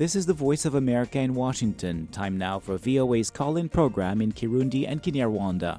This is the Voice of America in Washington. Time now for VOA's call in program in Kirundi and Kinyarwanda.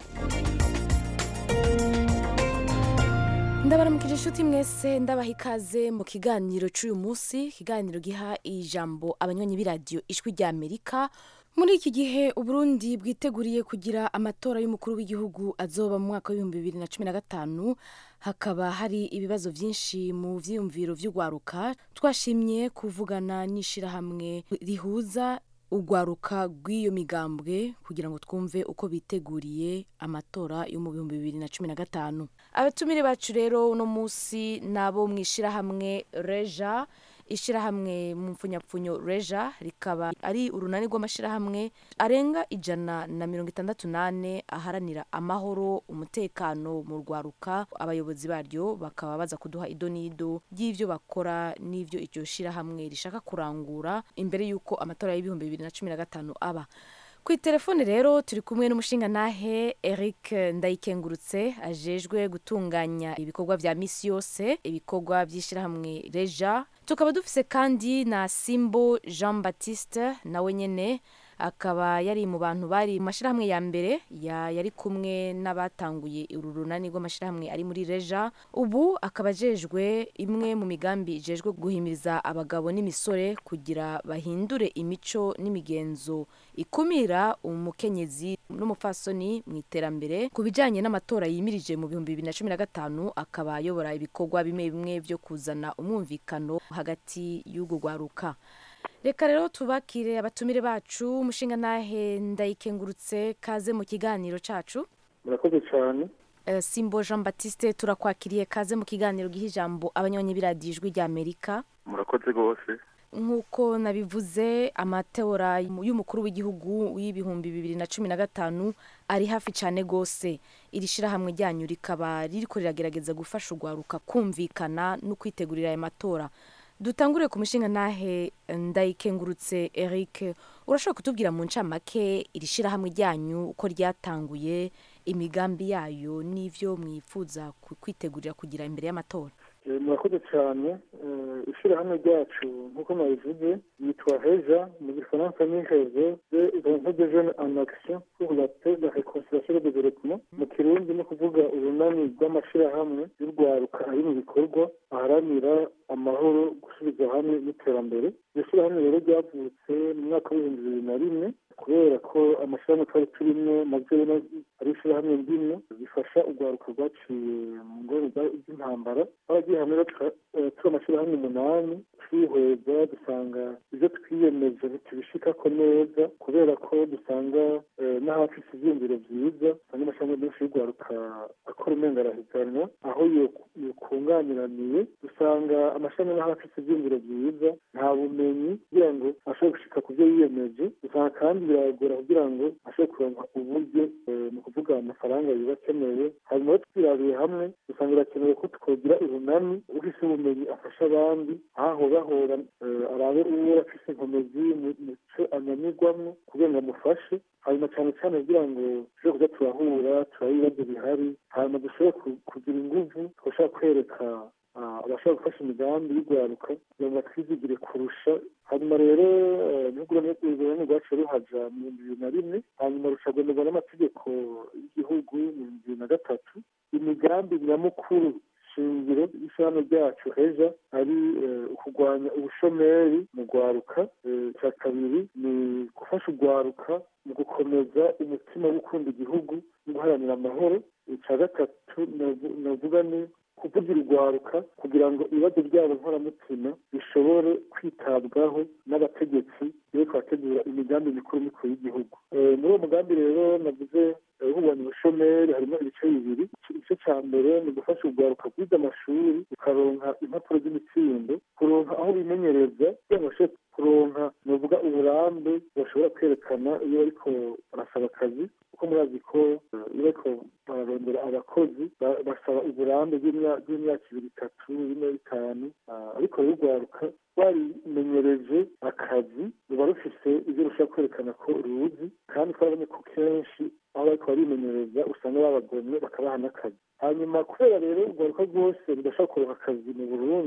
ndabaramukije inshuti mwese ndabaha ikaze mu kiganiro cy'uyu munsi ikiganiro giha ijambo abanywanyi b'iradiyo ijwi rya amerika muri iki gihe uburundi bwiteguriye kugira amatora y'umukuru w'igihugu azoba mu mwaka w'ibihumbi bibiri na cumi na gatanu hakaba hari ibibazo byinshi mu vyiyumviro vy'urwaruka twashimye kuvugana n'ishirahamwe rihuza urwaruka rw'iyo migambwe kugira ngo twumve uko biteguriye amatora yo mu bihumbi bibiri na cumi na gatanu abatumire bacu rero uno munsi nabo mu ishirahamwe reja ishirahamwe mu mpfunyapfunyo reja rikaba ari urunani rw'amashirahamwe arenga ijana na mirongo itandatu n'ane aharanira amahoro umutekano mu rwaruka abayobozi baryo bakaba baza kuduha ido n'ido ry'ivyo bakora n'ivyo iryo shirahamwe rishaka kurangura imbere y'uko amatora y'ibihumbi bibiri na cumi na gatanu aba ku itelefone rero turi kumwe n'umushingantahe eric ndayikengurutse ajejwe gutunganya ibikorwa vya misi yose ibikorwa vy'ishirahamwe reja tukaba dufise kandi na simbo jean baptiste nawe nyene akaba yari mu bantu bari mu mashyirahamwe ya mbere ya yari kumwe n'abatanguye uru runani rw'amashyirahamwe ari muri reja ubu akaba ajejwe imwe mu migambi ijejwe guhimiriza abagabo n'imisore kugira bahindure imico n'imigenzo ikumira umukenyezi n'umupfasoni mu iterambere ku bijyanye n'amatora yimirije mu bihumbi bibiri na cumi na gatanu akaba ayobora ibikorwa bimwe bimwe byo kuzana umwumvikano hagati y'urwo rwaruka reka rero tubakire abatumire bacu umushinga nahe ndayikengurutse kaze mu kiganiro cacu murakoze cyane Uh, simbo jean baptiste turakwakiriye kaze mu kiganiro giha ijambo abanywanyi b'iradiyo ijwi rya amerika murakoze rwose nk'uko nabivuze amatora y'umukuru w'igihugu w'ibihumbi bibiri na cumi na gatanu ari hafi cyane rwose iri shyirahamwe ryanyu rikaba ririko riragerageza gufasha urwaruka kumvikana no kwitegurira aya matora dutangure ku mushinga nahe ndayikengurutse eric urashobora kutubwira mu ncamake iri shyirahamwe ryanyu uko ryatanguye imigambi yayo n'ivyo mwifuza kwitegurira kugira imbere y'amatora murakoze cyane ishyirahamwe ryacu nk'uko nabivuze yitwa heja mu gifaransa ni heze de de jeune en action pour la paix la réconciliation et le développement mu kirundi ni ukuvuga urunani rw'amashyirahamwe y'urwaruka ari mu bikorwa aharanira amahoro gusubiza hamwe n'iterambere iryo shyirahamwe rero ryavutse mu mwaka w'ibihumbi bibiri na rimwe kubera ko amashyirahamwe twari turimo nabyo ari ishyirahamwe ndimwe bifasha urwaruka rwaciye mu ngorane z'intambara twaragiye hamwe turi amashyirahamwe umunani twihweza dusanga ibyo twiyemeje ntitubishikako neza kubera ko dusanga n'ahafise ivyiyumviro vyiza usanga amashyirahamwe menshi y'urwaruka akora umenga arahiganwa aho yokunganiraniye dusanga amashyirahamwe n'ahafise ivyiyumviro vyiza nta bumenyi kugira ngo ashobore gushika ku vyo yiyemeje usanga kandi biragora kugira ngo ashobore kuronka uburyo ni ukuvuga amafaranga biba akenewe hanyuma twirabiye hamwe usanga birakenewe ko twogira urunani ufise ubumenyi afasha abandi aho bahora arabe uwo afise inkomezi mu co ananirwamwo kugira ngo amufashe hanyuma cyane cyane kugira ngo dushobore kuza turahura turabe ibibazo bihari hanyuma dushobore kugira inguvu twashobora kwereka abashobora gufasha imigambi y'urwaruka kugira ngo batwizigire kurusha hanyuma rero n'urwego rwacu ruhaja mu bihumbi bibiri na rimwe hanyuma rucagonerwa n'amategeko y'igihugu mu bihumbi bibiri na gatatu imigambi nyamukuru shingiro y'ishyirahamwe ryacu heja ari ukurwanya ubushomeri mu rwaruka icya kabiri ni gufasha urwaruka mu gukomeza umutima wo gukunda igihugu no guharanira amahoro icya gatatu navuga ni kuvugira urwaruka kugira ngo ibibazo byabo nkoramutima bishobore kwitabwaho n'abategetsi iyo twategura imigambi mikuru mikuru y'igihugu muri uwo mugambi rero navuze uhubanya ubushomeri harimo ibice bibiri igice cya mbere ni ugufasha urwaruka kwiga amashuri rukaronka impapuro z'imitsindo kuronka aho bimenyereza kugira ngo bashobore kuronka nuvuga uburambe bashobora kwerekana iyo bariko barasaba akazi kuko murazi ko iyo bariko bararondera abakozi basaba uburambe bw'imyaka ibiri itatu bine bitanu ariko rero urwaruka rwarimenyereje akazi ruba rufise ibyo rushobora kwerekana ko ruzi kandi twarabonye ko kenshi aho bariko barimenyereza usanga babagomye bakabaha n'akazi hanyuma kubera rero urwaruka rwose rudashobora kuronka akazi mu burundi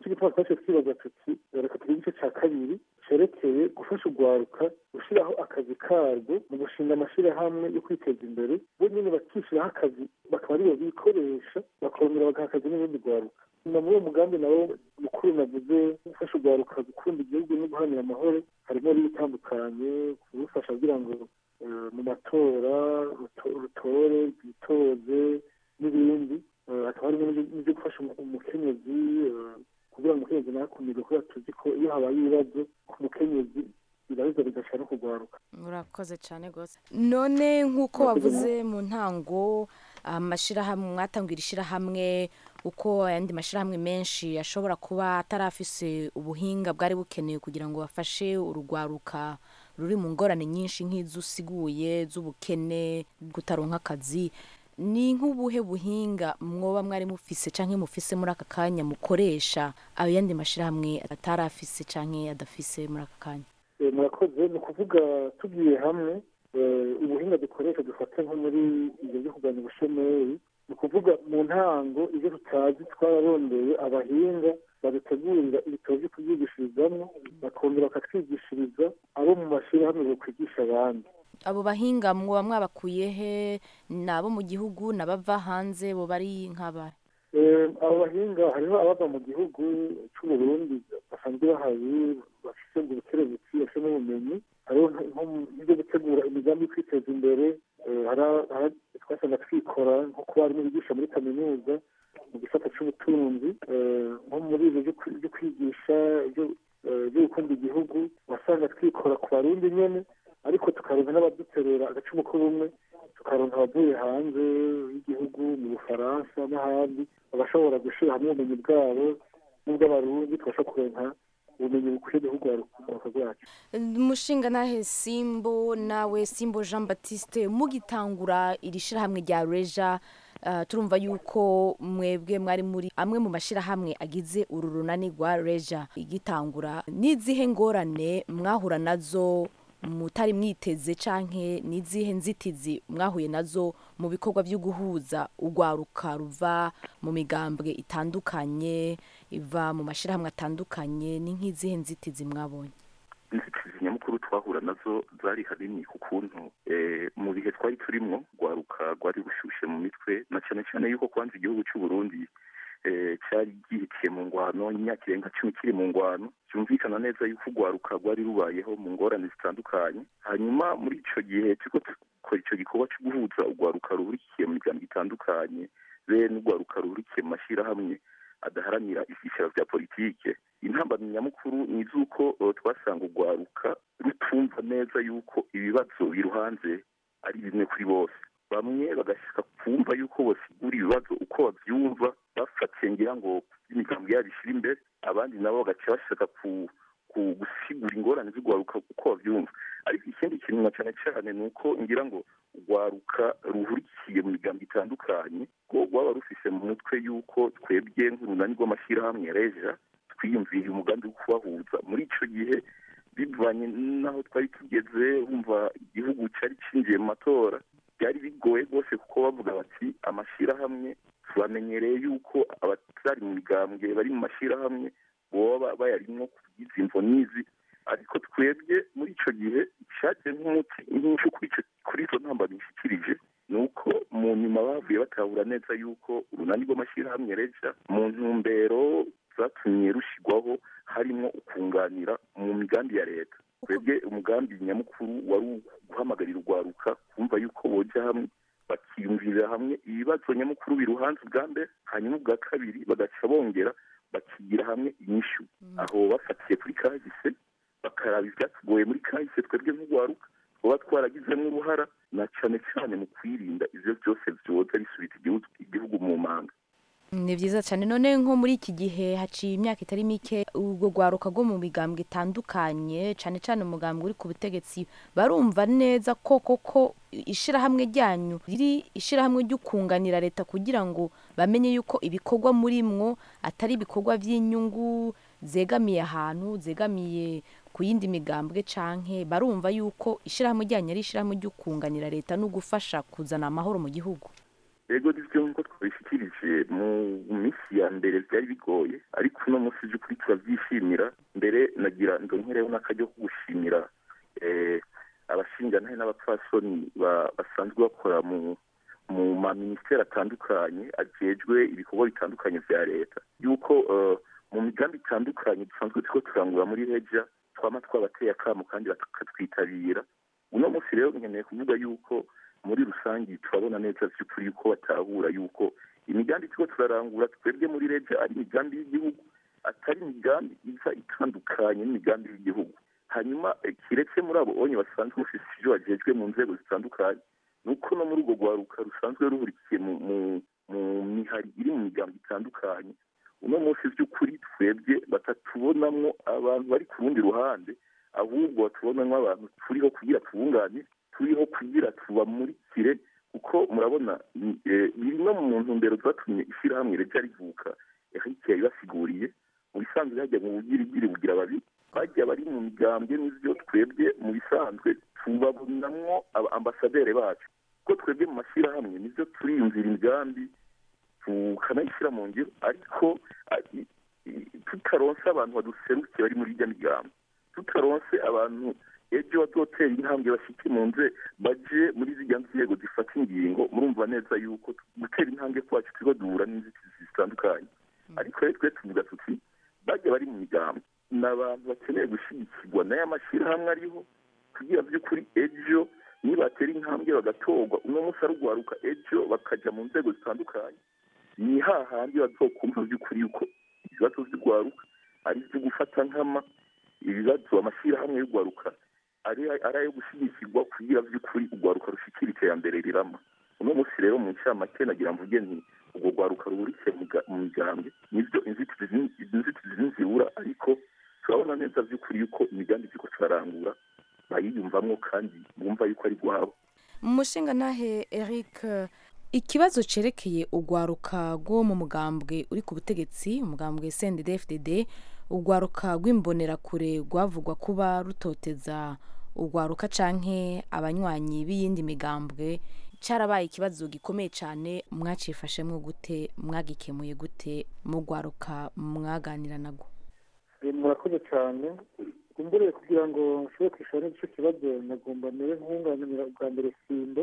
nicyo gituma twahise twibaza tuti reka tugire igice cya kabiri cerekeye gufasha urwaruka gushyiraho akazi karwo mu gushinga amashyirahamwe yo kwiteza imbere bo nyine bakishyiraho akazi bakaba aribo bikoresha bakongera bagaha akazi n'ubundi rwaruka na muri uwo mugambi nawo mukuru navuze gufasha urwaruka gukunda igihugu no guharanira amahoro harimo n'ibitandukanye kubufasha kugira ngo mu matora rutore rwitoze n'ibindi hakaba harimo n'ibyo gufasha umukenyezi kugira ngo umukenyezi ntakumirwe kubera tuzi ko iyo habaye ibibazo ku mukenyezi biraheza bigashaka no kurwaruka murakoze cyane rwose none nk'uko wavuze mu ntango amashyirahamwe mwatangira ishyirahamwe uko ayandi mashyirahamwe menshi ashobora kuba atarafise ubuhinga bwari bukenewe kugira ngo bafashe urugwaruka ruri mu ngorane nyinshi nk'izo usiguye z'ubukene gutaronka akazi ni nk'ubuhe buhinga mwoba mwari mufise cyangwa mufise muri aka kanya mukoresha ayo yandi mashyirahamwe atarafise cyangwa adafise muri aka kanya murakoze ni ukuvuga tugiye hamwe ubuhinga dukoresha dufata nko muri ibyo byo kurwanya ubushomeri ni ukuvuga mu ntango ibyo tutazi twararondeye abahinga badutegurira ibitabo byo kubyigishirizamo bakongera bakatwigishiriza abo mu mashyirahamwe bakwigisha abandi abo bahinga mwoba mwabakuye he ni abo mu gihugu n'abava hanze bo bari nk'aba abo bahinga hariho abava mu gihugu cy'uburundi basanzwe bahari bafite ubukerebutsi bafite n'ubumenyi hariho nk'ibyo gutegura imigambi yo kwiteza imbere twasanga twikora nko kuba harimo bigisha muri kaminuza mu gisata cy'ubutunzi nko muri ibyo byo kwigisha byo gukunda igihugu wasanga twikora ku barundi nyine ariko tukaronka n'abaduterera agacumu k'ubumwe tukaronka abavuye hanze y'igihugu mu bufaransa n'ahandi bagashobora gushyira hamwe ubumenyi bwabo n'ubw'abarundi tubasha kuronka ubumenyi bukwiye gihugu urwaruka rwacu umushinga nahe simbo nawe simbo jean batiste mugitangura iri shyirahamwe rya reja turumva yuko mwebwe mwari muri amwe mu mashyirahamwe agize uru runani rwa reja igitangura n'izihe ngorane mwahura nazo mutari mwiteze canke n'izihe nzitizi mwahuye nazo mu bikorwa byo guhuza urwaruka ruva mu migambwe itandukanye iva mu mashyirahamwe atandukanye ni nk'izihe nzitizi mwabonye inzitizi nyamukuru twahura nazo zari hanini ku kuntu mu bihe twari turimo rwaruka rwari rushushe mu mitwe na cyane cyane yuko kwanza igihugu cy'u Burundi cyari gihitiye mu ngwano imyaka irenga cumi kiri mu ngwano byumvikana neza yuko urwaruka rwari rubayeho mu ngorane zitandukanye hanyuma muri icyo gihe turiko dukora icyo gikorwa cyo guhuza urwaruka ruhurikiye mu miryango itandukanye be n'urwaruka ruhurikiye mu mashyirahamwe adaharanira ibyicaro bya politike intambamyi nyamukuru ni iz'uko twasanga urwaruka rutumva neza yuko ibibazo biruhanze ari bimwe kuri bose bamwe bagashaka kumva yuko basigura ibibazo uko babyumva bafatiye ngira ngo imigambi yabo ishyira imbere abandi nabo bagaca bashaka gusigura ingorane z'urwaruka uko babyumva ariko ikindi kintu na cyane cyane ni uko ngira ngo urwaruka ruhurikiye mu migambi itandukanye ko rwaba rufise mu mutwe yuko twebwe nk'urunani rw'amashyirahamwe reja twiyumviriye umugambi wo kubahuza muri icyo gihe bivanye n'aho twari tugeze wumva igihugu cyari cyinjiye mu matora byari bigoye rwose kuko bavuga bati amashyirahamwe tubamenyereye yuko abatari mu migambwe bari mu mashyirahamwe boba bayarimwo kugize imvo n'izi ariko twebwe muri icyo gihe icyagiye nk'umuti nk'icyo kuri izo ntambaro bishyikirije ni uko mu nyuma bavuye batahura neza yuko urunani rw'amashyirahamwe reja mu ntumbero zatumye rushyirwaho harimo ukunganira mu migambi ya leta twebwe umugambi nyamukuru wari guhamagarira urwaruka kumva yuko boja hamwe bakiyumvirira hamwe ibibazo nyamukuru biruhanze ubwa mbere hanyuma ubwa kabiri bagaca bongera bakigira hamwe inyishu aho bafatiye kuri kahise bakaraba ibyatugoye muri kahise twebwe nk'urwaruka tuba twaragizemo uruhara na cyane cyane mu kwirinda ibyo byose byoza bisubiza igihugu mu manga ni byiza cyane none nko muri iki gihe haciye imyaka itari mike urwo rwaruka rwo mu migambwe itandukanye cyane cyane umugambwe uri ku butegetsi barumva neza ko koko ishyirahamwe ryanyu riri ishyirahamwe ryo kunganira leta kugira ngo bamenye yuko ibikorwa muri mwo atari ibikorwa by'inyungu zegamiye ahantu zegamiye ku yindi migambwe canke barumva yuko ishyirahamwe ryanyu ari ishyirahamwe ryo kunganira leta no gufasha kuzana amahoro mu gihugu yego nibyo nk'uko twabishyikirije mu minsi ya mbere byari bigoye ariko uno munsi by'ukuri turabyishimira mbere nagira ndonkereho n'akajya ko gushimira abashinjanahe n'abapfasoni basanzwe bakora mu mu maminisiteri atandukanye ajejwe ibikorwa bitandukanye bya leta yuko mu migambi itandukanye dusanzwe turiko turangura muri reja twama twabateye akamo kandi bakatwitabira uno munsi rero nkeneye kuvuga yuko muri rusange turabona neza by'ukuri yuko batahura yuko imigambi turiko turarangura twebwe muri reja ari imigambi y'igihugu atari imigambi iza itandukanye n'imigambi y'igihugu hanyuma kiretse muri abo onye basanzwe bafise ivyo bajejwe mu nzego zitandukanye nuko no muri urwo rwaruka rusanzwe ruhurikiye mu mihari iri mu migambi itandukanye uno munsi by'ukuri twebwe batatubonamwo abantu bari ku rundi ruhande ahubwo batubonamwo abantu turiho kugira tubunganire turiho kugira tubamurikire kuko murabona biri no mu ntumbero zatumye ishyirahamwe rija rivuka ehike yabibasiguriye mu bisanzwe hajya mu bugirigiri bugira babiri bajya bari mu migambwe n'ivyo twebwe mu bisanzwe tubabonamwo ambasaderi bacu kuko twebwe mu mashyirahamwe nivyo turiyumvira imigambi tukanayishyira mu ngiro ariko tutaronse abantu baduserukiye bari muri irya migambi tutaronse abantu ejo bazotera intambwe bashike mu nze baje muri zirya nzego zifata ingingo murumva neza yuko gutera intambwe kwacu turiko duhura n'inzitizi zitandukanye ariko rero twe tuvuga tuti bajya bari mu migambi ni abantu bakeneye gushyigikirwa n'aya mashyirahamwe ariho kugira by'ukuri ejo nibatera intambwe bagatorwa uno munsi arugwaruka ejo bakaja mu nzego zitandukanye ni hahandi bazokumva by'ukuri yuko ibibazo vy'urwaruka ari ivyo gufata nkama ibibazo amashyirahamwe y'urwaruka ari ayo gushyigikirwa kugira by'ukuri urwaruka rushikira iterambere rirama uno munsi rero mu ncamake nagira mvuge nti urwo rwaruka ruhurikiye mu migambwe nivyo inzitizi zinzibura ariko turabona neza by'ukuri yuko imigambi turiko turarangura bayiyumvamwo kandi bumva yuko ari rwabo mu mushinga nahe eric ikibazo cerekeye urwaruka rwo mu mugambwe uri ku butegetsi umugambwe cndd urwaruka rw'imbonerakure rwavugwa kuba rutoteza urwaruka canke abanywanyi b'iyindi migambwe cyarabaye ikibazo gikomeye cyane mwacifashemwo gute mwagikemuye gute mu rwaruka mwaganira nagwo murakoze cyane umbereye kugira ngo nshobore kwishura n'igice kibazo nagomba mere nkunganira bwa mbere simbo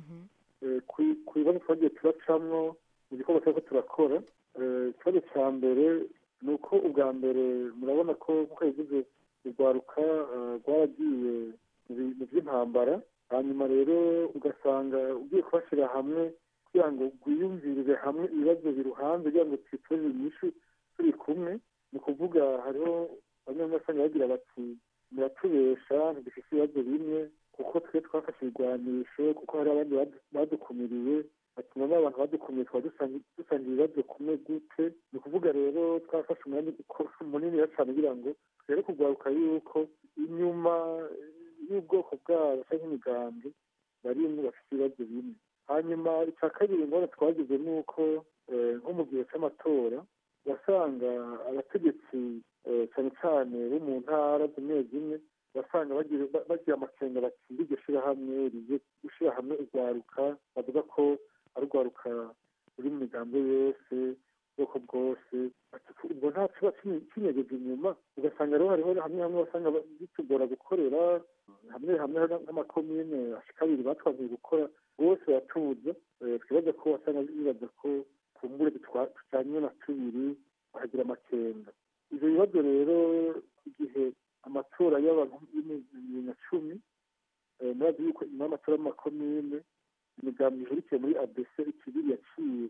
ku bibazo twagiye turacamwo mu gikorwa turiko turakora ikibazo cya mbere ni uko ubwa mbere murabona ko nk'uko yavuze urwaruka rwaragiye mu by'intambara hanyuma rero ugasanga ugiye kubashyira hamwe kugira ngo rwiyumvirire hamwe ibibazo biruhanze kugira ngo twiteze inyishu turi kumwe ni ukuvuga hariho bamwe basanga bagira bati muratubesha ntidufite ibibazo bimwe kuko twe twafashe ibigwanisho kuko hari abandi badukumiriye batuma n'abantu badukumiye twaba dusanga ibibazo kumwe gute ni ukuvuga rero twafashe umwanya munini cyane kugira ngo twere kugaruka yuko inyuma y'ubwoko bwabo cyangwa imigambi barimwe bafite ibibazo bimwe hanyuma icya kabiri ingorane twagize ni uko nko mu gihe cy'amatora wasanga abategetsi cyane cyane bo mu ntara zimwe zimwe basanga bagira amakenga batsinda iryo shyirahamwe rigiye gushyira hamwe urwaruka bavuga ko ari urwaruka ruri mu migambi yose ubwoko bwose ubwo nta kiba kinyegeje inyuma ugasanga rero hariho hamwe hamwe basanga bitugora gukorera hamwe hamwe nk'amakomine ashika abiri batwaziye gukora bose baratuza twibaza ko wasanga bibaza ko kumbure tujyanye na tubiri bahagira amakenga ibyo bibazo rero igihe amatora y'abantu bibiri na cumi murazi yuko nyuma y'amatora y'amakomine imigambi ihurikiye muri abc ikibiri yaciye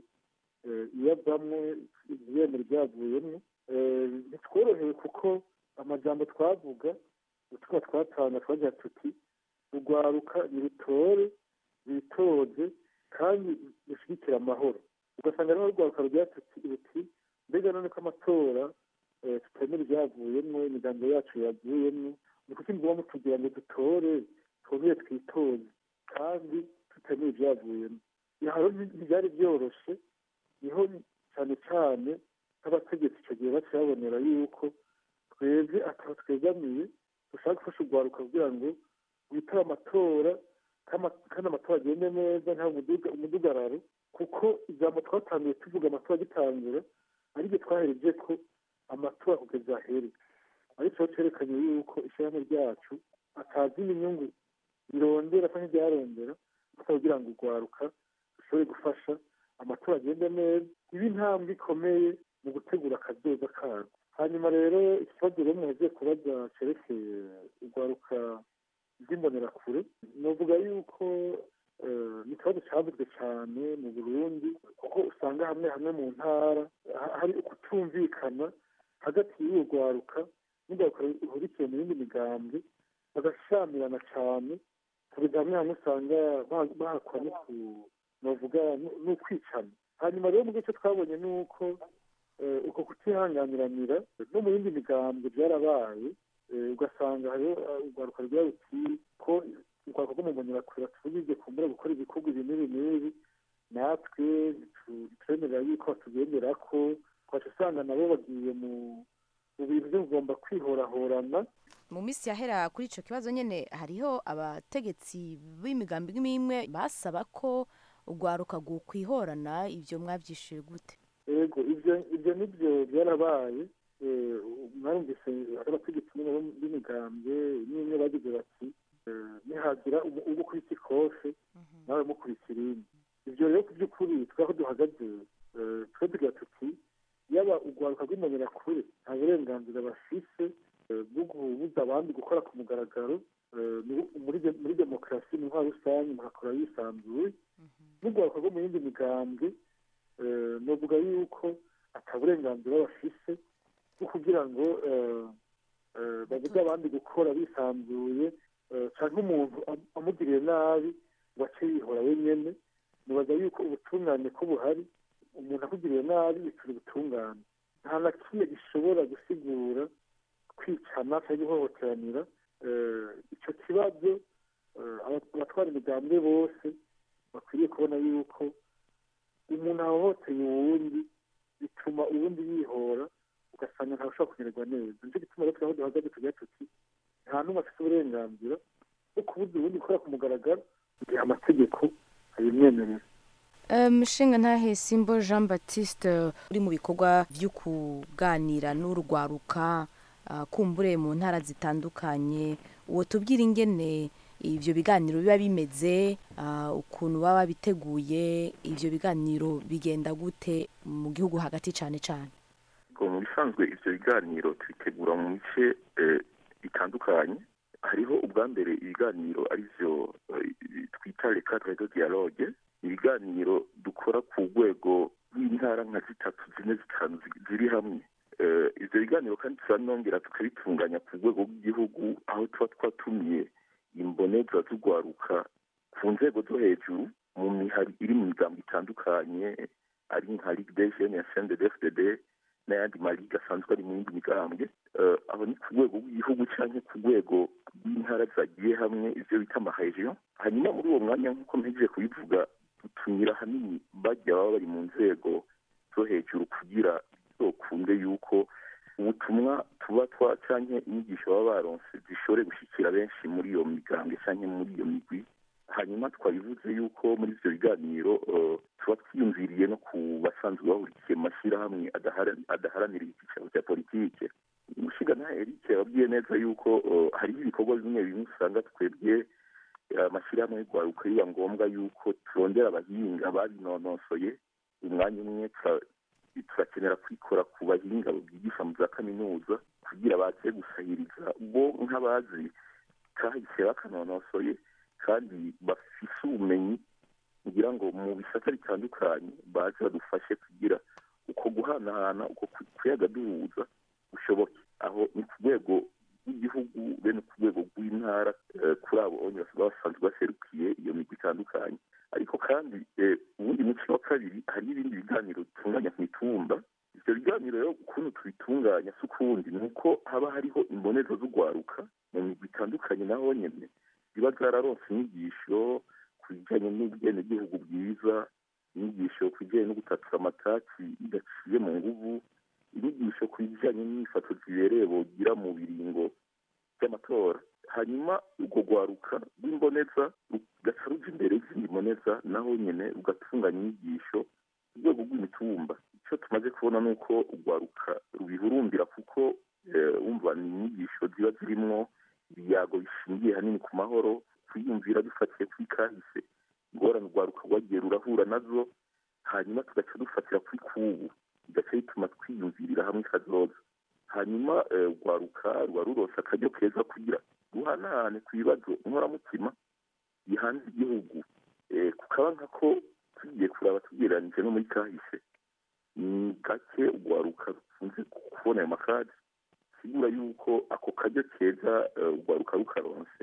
iyavamwo ibihembo byavuyemo ntitworohewe kuko amajambo twavuga ubutumwa twatanga twagira tuti urwaruka nirutore bitoze kandi rushyigikira amahoro ugasanga rero urwaruka rugira tuti ruti mbega none ko amatora tutemera ibyavuyemo imigambi yacu yavuyemo ni kuki mugomba mutugira ngo dutore twongere twitoze kandi tutemera ibyavuyemo haro ntibyari byoroshe niho cyane cyane nk'abategetsi icyo gihe bakibabonera yuko twebwe ataba twegamiye dushaka gufasha urwaruka kugira ngo witabe amatora kandi amatora agende neza nta umudugararo kuko ijambo twatangiye tuvuga amatora agitangura aribyo twahereje ko amatora kugeza ahere ariko cyerekanye yuko ishyirahamwe ryacu atazi inyungu birondera cyangwa ibyarondera kugira ngo urwaruka rushobore gufasha amatora agende neza ibe intambwe ikomeye mu gutegura akazoza karwo hanyuma rero ikibazo rero muheje kubaza cyerekeye urwaruka rw'imbonerakure navuga yuko ni ikibazo cyavuzwe cyane mu burundi kuko usanga hamwe hamwe mu ntara hari ukutumvikana hagati y'urwo rwaruka n'urwaruka ruhurikiye mu yindi migambwe bagashamirana cyane kugeza hamwe hamwe usanga bahakwa navuga n'ukwicana hanyuma rero mu gice twabonye ni uko uko kutihanganiranira no mu yindi migambwe byarabaye ugasanga hariho urwaruka rwa ruti ko urwaruka rwo mu mbonyerakure tubigeze kumbura gukora ibikorwa ibi n'ibi n'ibi natwe ntitwemerera yuko batugendera ko twaca usanga nabo bagiye mu bintu byo kugomba kwihorahorana mu minsi yahera kuri icyo kibazo nyine hariho abategetsi b'imigambi imwe imwe basaba ko urwaruka rwokwihorana ibyo mwabyishyuye gute yego ibyo ibyo nibyo byarabaye mwarumvise abategetsi b'imigambwe n'imwe bagize bati nihagira ugukubita ikofe nawe mukubita irindi ibyo rero ku by'ukuri twaho duhagaze twe tugira tuti yaba urwaruka rw'imbonerakure nta burenganzira bafise bwo kubuza abandi gukora ku mugaragaro muri demokarasi mu ntwaro rusange muhakora yisanzuye n'urwaruka rwo mu yindi migambwe navuga yuko ata burenganzira bafise bwo kugira ngo babuze abandi gukora bisanzuye cyangwa umuntu amugiriye nabi ngo ace yihora wenyine nibaza yuko ubutungane ko buhari umuntu akugiriye nabi bitura ubutungane nta na kimwe gishobora gusigura kwicana cyangwa guhohoteranira icyo kibazo abatwara imigambwe bose bakwiriye kubona yuko umuntu ahohoteye uwundi bituma uwundi yihora ugasanga ntashobora kumererwa neza nicyo gituma rero turaho duhagaze tugira tuti nta n'umwe afite uburenganzira bwo kubuza uwundi gukora ku mugaragaro igihe amategeko abimwemerera mushinga ntahe simbo jean batiste uri mu bikorwa byo kuganira n'urwaruka kumbure mu ntara zitandukanye uwo tubwira ingene ibyo biganiro biba bimeze ukuntu baba biteguye ibyo biganiro bigenda gute mu gihugu hagati cyane cyane mu bisanzwe ibyo biganiro tubitegura mu bice bitandukanye hariho ubwa mbere ibiganiro ari byo twita reka redo dialogue ibiganiro dukora ku rwego rw'intara nka zitatu zine zitanu ziri hamwe ibyo biganiro kandi turanongera tukabitunganya ku rwego rw'igihugu aho tuba twatumiye imboneza z'urwaruka ku nzego zo hejuru mu mihari iri mu migambo itandukanye ari nka ligue des jeunes ya cndfdd n'ayandi mariga asanzwe ari mu yindi migambwe aho ni ku rwego rw'igihugu cyangwa ku rwego rw'intara zagiye hamwe ibyo bita amahejiyo hanyuma muri uwo mwanya nk'uko mpejeje kubivuga dutumira ahanini bajya baba bari mu nzego zo hejuru kugira bizokunde yuko ubutumwa tuba twa cyangwa inyigisho baba baronse zishobore gushyikira benshi muri iyo migambwe cyangwa muri iyo migwi hanyuma twabivuze yuko muri ibyo biganiro tuba twiyumviriye no ku basanzwe bahurikiye mu mashyirahamwe adaharanira icyicaro cya politike umushinga nta eric yababwiye neza yuko hariho ibikorwa bimwe bimwe usanga twebwe amashyirahamwe y'urwaruka biba ngombwa yuko turondera abahinga babinonosoye umwanya umwe turakenera kwikora ku bahinga bigisha mu za kaminuza kugira baze gusahiriza bo nk'abazi kahise bakanonosoye kandi bafise ubumenyi kugira ngo mu bisata bitandukanye baze badufashe kugira uko guhanahana uko kuyaga duhuza bushoboke aho ni ku rwego rw'igihugu bene ku rwego rw'intara kuri abo onye baba basanzwe baserukiye iyo migwi itandukanye ariko kandi ubundi muco wa kabiri hari ibindi biganiro bitunganya ku mitumba ibyo biganiro rero ukuntu tubitunganya si ukundi ni uko haba hariho imboneza z'urwaruka mu migwi itandukanye naho nyine ziba zararonse inyigisho ku bijyanye n'ubwenegihugu bwiza inyigisho ku bijyanye no gutatura amataki bidaciye mu nguvu inyigisho ku bijyanye n'ifato zibereye bogira mu biringo by'amatora hanyuma urwo rwaruka rw'imboneza rugaca ruja imbere y'izindi mboneza naho nyine rugatunganya inyigisho ku rwego rw'imitumba icyo tumaze kubona ni uko urwaruka rubihurumbira kuko wumva ni inyigisho ziba zirimwo ibiyago bishingiye hanini ku mahoro kwiyumvira dufatiye kuri kahise ingorane urwaruka rwagiye rurahura nazo hanyuma tugaca dufatira kuri kubu bigaca bituma twiyumvirira hamwe kazoza hanyuma urwaruka ruba rurose akaryo keza kugira ruhanahane ku bibazo inkoramutima bihanze igihugu kukaba nkako tugiye kuraba tugereranyije no muri kahise ni gake urwaruka rukunze kubona ayo makadi sigura yuko ako karyo keza urwaruka rukaronse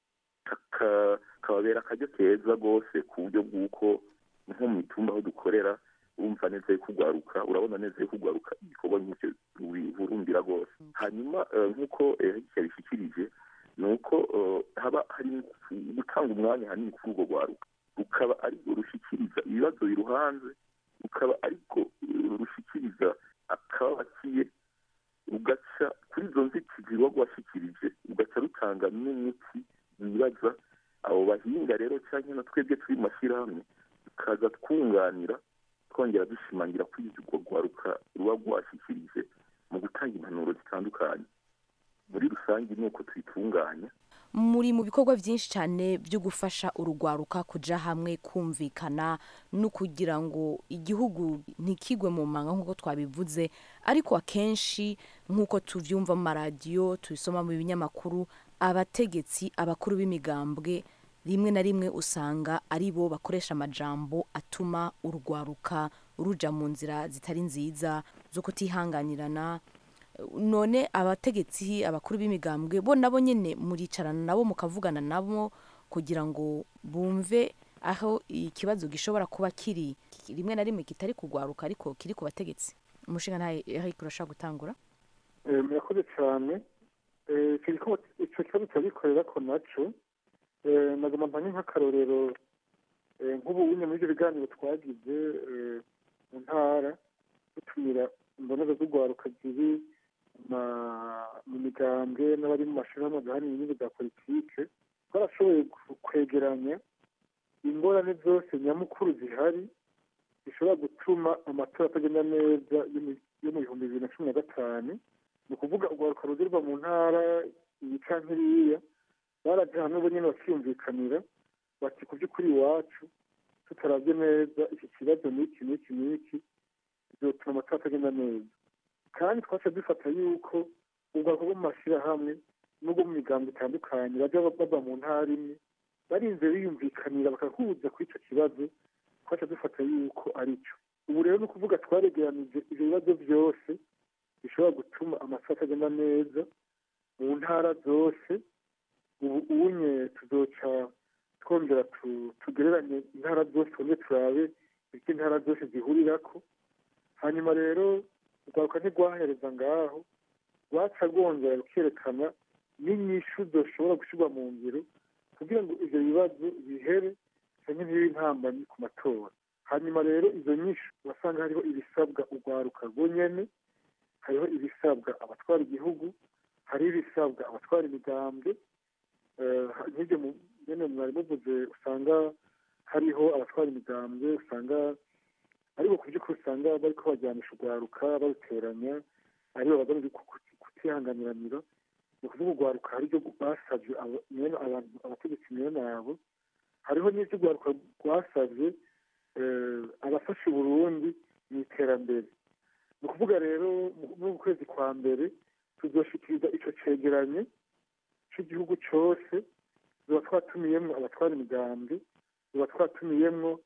kababera akaryo keza rwose ku buryo bw'uko nko mu mitumba aho dukorera urumva neza yuko urwaruka urabona neza yuko urwaruka igikorwa nk'icyo rubihurumbira rwose hanyuma nk'uko yabishyikirije ni uko haba hari gutanga umwanya hanini kuri urwo rwaruka rukaba ariko rushyikiriza ibibazo biruhanze rukaba ariko rushyikiriza akabakiye rugaca kuri izo nzitizi ruba rwashyikirije rugaca rutanga n'umuti bibaza abo bahinga rero cyangwa na twebwe turi mu mashyirahamwe tukaza twunganira twongera dushimangira kuri urwo rwaruka ruba rwashyikirije mu gutanga impanuro zitandukanye muri rusange ni uko tuyitunganya muri mu bikorwa byinshi cyane byo gufasha urugwaruka kujya hamwe kumvikana no kugira ngo igihugu ntikigwe mu manga nk'uko twabivuze ariko akenshi nk'uko tubyumva mu maradiyo tubisoma mu binyamakuru abategetsi abakuru b'imigambwe rimwe na rimwe usanga ari bo bakoresha amajambo atuma urugwaruka ruja mu nzira zitari nziza zo kutihanganirana none abategetsi abakuru b'imigambwe bo nabo nyine muricarana nabo mukavugana nabo kugira ngo bumve aho ikibazo gishobora kuba kiri rimwe na rimwe kitari kugwaruka ariko kiri ku bategetsi umushinga ntayo ariko urashaka gutangura murakoze cyane icyo kibazo turabikorera ko nacyo nagomba mpanye nk'akarorero nk'ubu nyine muri ibyo biganiro twagize mu ntara dutumira imboneza z'urwaruka ziri mu migambwe n'abari mu mashuri y'amagare n'inyungu za politike twarashoboye kwegeranya ingorane zose nyamukuru zihari zishobora gutuma amatora atagenda neza yo mu bihumbi bibiri na cumi na gatanu ni ukuvuga urwaruka rugirwa mu ntara iyi canke iriya baraje hamwe bo nyine bakiyumvikanira bati ku by'ukuri iwacu tutarabye neza iki kibazo n'iki n'iki n'iki bizotuma amatora atagenda neza kandi twaca dufata yuko ubwoko bwo mu mashyirahamwe n'ubwo mu migambo itandukanye bajya bava mu ntara imwe barinze biyumvikanira bakahuza kuri icyo kibazo twaca dufata yuko ari cyo ubu rero ni ukuvuga twaregeranije ibyo bibazo byose bishobora gutuma amatora atagenda neza mu ntara zose ubu unye tuzoca twongera tugereranye intara zose twongere turabe ibyo intara zose zihurirako hanyuma rero urwaruka ntirwahereza ngaho rwaca rwongera rukerekana n'inyishu zoshobora gushyirwa mu ngiro kugira ngo ibyo bibazo bihere cyangwa ntibibe intambamyi ku matora hanyuma rero izo nyinshi urasanga hariho ibisabwa urwaruka rwonyene hariho ibisabwa abatwara igihugu hariho ibisabwa abatwara imigambwe nk'ibyo nyine mwari muvuze usanga hariho abatwara imigambwe usanga ariko ku by'ukuri usanga bari ko bajyanisha urwaruka baruteranya aribo bagamije kutihanganiranira ni ukuvuga urwaruka hari ibyo basabye abategetsi mwene nabo hariho n'ibyo urwaruka rwasabye abafasha uburundi mu iterambere ni ukuvuga rero mu kwezi kwa mbere tuzoshikiriza icyo cegeranyo cy'igihugu cyose tuba twatumiyemo abatwara imigambi tuba twatumiyemo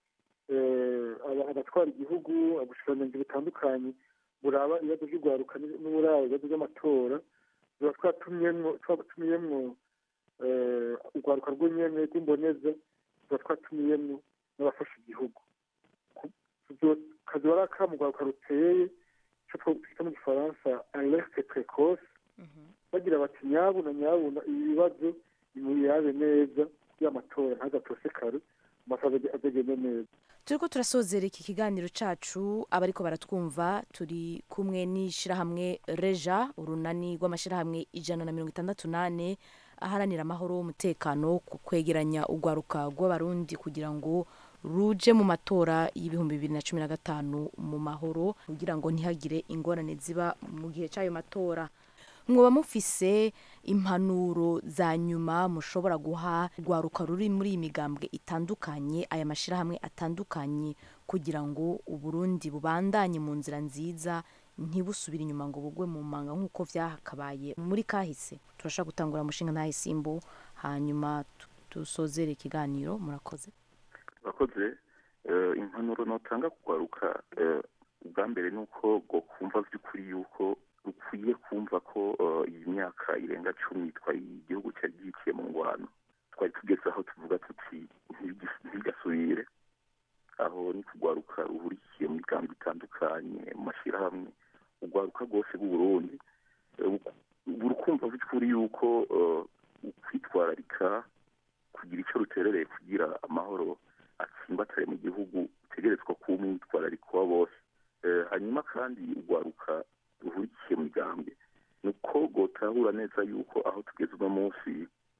abatwara igihugu ubushikiranganji butandukanye buraba ibibazo by'urwaruka n'uburaba ibibazo by'amatora tuba twatumiyemo twatumiyemo urwaruka rw'nyene rw'imboneza tuba twatumiyemo n'abafasha igihugu kazi wari akamu urwaruka ruteye icyo twita mu gifaransa alerte precoce bagira bati nyabuna nyabuna ibi bibazo nimubirabe neza kugira amatora ntazatosekare amatora azagende neza turi ko turasozera iki kiganiro cyacu abariko baratwumva turi kumwe n'ishyirahamwe reja urunani rw'amashyirahamwe ijana na mirongo itandatu n'ane aharanira amahoro umutekano ku kwegeranya urwaruka rw'abarundi kugira ngo ruje mu matora y'ibihumbi bibiri na cumi na gatanu mu mahoro kugira ngo ntihagire ingorane ziba mu gihe cy'ayo matora mwoba mufise impanuro za nyuma mushobora guha urwaruka ruri muri iyi migambwe itandukanye aya mashyirahamwe atandukanye kugira ngo uburundi bubandanye mu nzira nziza ntibusubire inyuma ngo bugwe mu manga nk'uko byakabaye muri kahise turashaka gutangura umushinga ntahisimbo hanyuma tu- dusozere ikiganiro murakoze abakoze impanuro notanga kugaruka eh, ubwa mbere ni uko bwo kumva by'ukuri yuko rukwiye kumva ko eh, iyi myaka irenga cumi twari igihugu cyari gihitiye mu ngwano twari tugeze aho tuvuga tuti "Ntibigi- ntibigasubire aho ni kugwaruka ruhurikiye mu migambi itandukanye mu mashyirahamwe urwaruka rwose rw'uburundi urukumva by'ukuri yuko eh, ukwitwararika kugira icyo ruterereye kugira amahoro atsimbatare mu gihugu utegerezwa kuba umwitwarariko wa bose Eh, hanyuma kandi urwaruka ruhurikiye mu migambwe ni uko rwotahura neza yuko aho tugeze uno munsi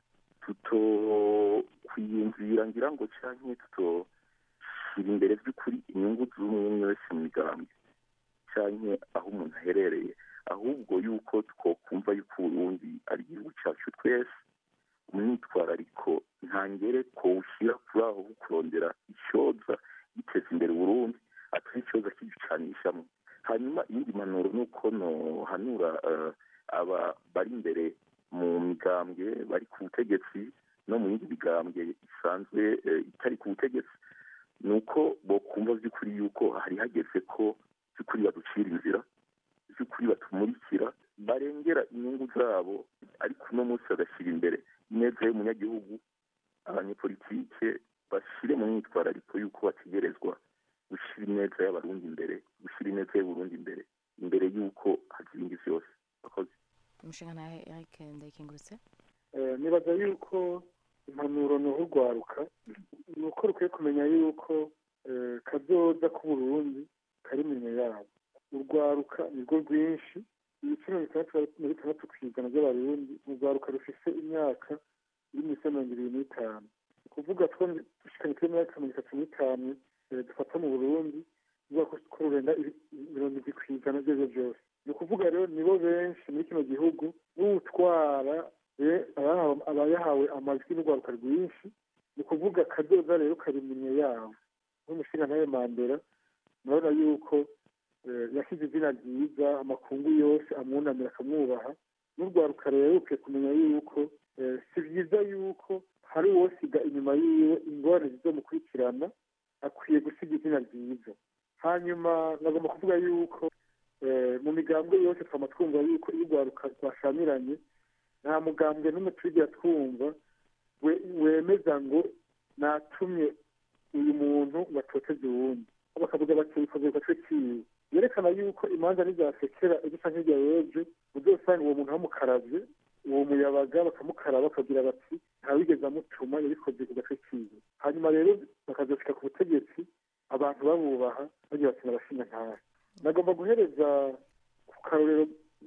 tutokwiyumvira ngira ngo cyangwa tutoshyira imbere by'ukuri inyungu z'umwe umwe wese mu migambwe cyangwa aho umuntu aherereye ahubwo yuko twokumva yuko uburundi ari igihugu cyacu twese umwitwarariko ntangere kuwushyira kuri aho ho kurondera icyoza giteza imbere uburundi atari icyoza kigicanishamo hanyuma iyindi mpanuro ni uko nohanura eh, aba bari imbere mu migambwe bari ku butegetsi no mu yindi migambwe isanzwe eh, itari ku butegetsi ni uko bokumva by'ukuri yuko hari hageze ko by'ukuri baducira inzira by'ukuri batumurikira barengera inyungu zabo ariko uno munsi bagashyira imbere ineza y'umunyagihugu abanyepolitike bashyire mu myitwarariko y'uko bategerezwa gushyira ineza y'abarundi imbere gushyira ineza y'uburundi imbere imbere y'uko hagira ibindi byose bakoze umushinga ntahe eric ndayikengurutse Eh, nibaza yuko impanuro ni urwaruka ni uko rukwiye kumenya yuko eh, kazoza k'uburundi kari iminwe yabo urwaruka nirwo rwinshi ibice mirongo itandatu na bitandatu ku ijana by'abarundi ni urwaruka rufise imyaka iri munsi ya mirongo ibiri n'itanu ni ukuvuga two dushikanye kuri imyaka mirongo itatu n'itanu eh, dufata mu burundi kuvuga ko ko rurenga ibi- mirongo irindwi ku ijana by'ibyo byose ni ukuvuga rero nibo benshi muri kino gihugu n'utwara eh, abahawe- abayahawe amajwi n'urwaruka rwinshi ni ukuvuga kadoza rero kari iminwe yabo nk'umushinga nawe mandela murabona yuko eh, yashyize izina ryiza amakungu yose amwunamira akamwubaha n'urwaruka rero rukwiye kumenya yuko eh, si byiza yuko hari uwosiga inyuma yiwe ingorane zizomukurikirana akwiye gusiga izina ryiza hanyuma nagomba kuvuga yuko eh, mu migambwe yose twama twumva yuko iyo urwaruka rwashamiranye nta mugambwe n'umwe turigira twumva we- wemeza ngo natumye uyu muntu batoteze uwundi bakavuga bati bikoze ku gatwe kiwe yerekana yuko imanza ntizasekera ejo canke hirya y'ejo uzosanga uwo muntu bamukaravye uwo muyabaga bakamukaraba bakagira bati ntawigeze amutuma yabikoze ku gatwe kiwe hanyuma rero bakazoshika ku butegetsi abantu babubaha bagira bati nabashinga ntahe nagomba guhereza ku karorero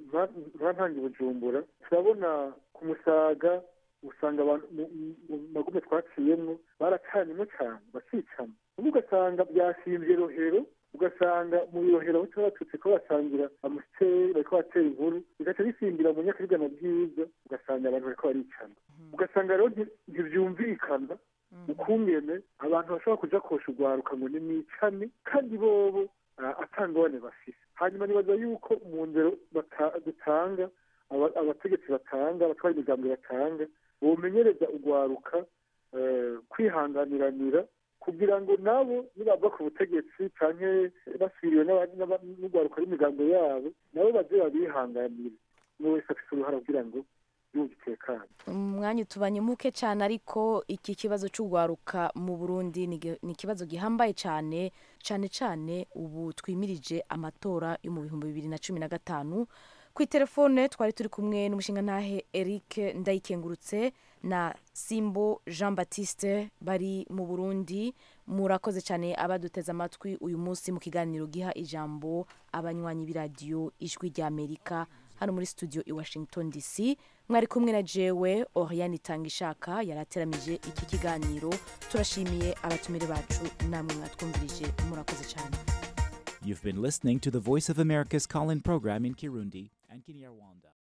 ntange bujumbura turabona ku musaga usanga abantu mu mu- mu magume twaciyemwo barakanyemo cyane bakicana ubu ugasanga byashinze rohero ugasanga mu rohero aho tuba batutse ko basangira amusiteri bariko batera inkuru bigaca bisimbira mu nyakabigana bwiza ugasanga abantu bariko baricana ugasanga rero nti- ntivyumvikana ukungene abantu bashobora kuja kosha urwaruka ngo nimwicane kandi bobo ah, atangabane bafise hanyuma nibaza yuko mu ndero bata- dutanga aba- abategetsi batanga abatwara imigambi batanga bomenyereza urwaruka eh, kwihanganiranira kugira ngo nabo nibava ku butegetsi canke basiriwe n'aba- n'aba- n'urwaruka rw'imigambi yabo nabo baze babihanganire umwe wese afise uruhara kugira ngo igihugu gitekane umwanya utubanye muke cyane ariko iki kibazo cy'urwaruka mu burundi ni gi- ni ikibazo gihambaye cyane cyane cyane ubu twimirije amatora yo mu bihumbi bibiri na cumi na gatanu ku itelefone twari turi kumwe n'umushingantahe eric ndayikengurutse na simbo jean baptiste bari mu burundi murakoze cyane abaduteze amatwi uyu munsi mu kiganiro giha ijambo abanywanyi b'iradiyo ijwi ry'amerika hano muri studio i washington dc mwari kumwe na jewe oriane itanga ishaka yari ateramije iki kiganiro turashimiye abatumire bacu namwe mwatwumvirije murakoze cyane You've been listening to the Voice of America's call in program in Kirundi and Kinyarwanda.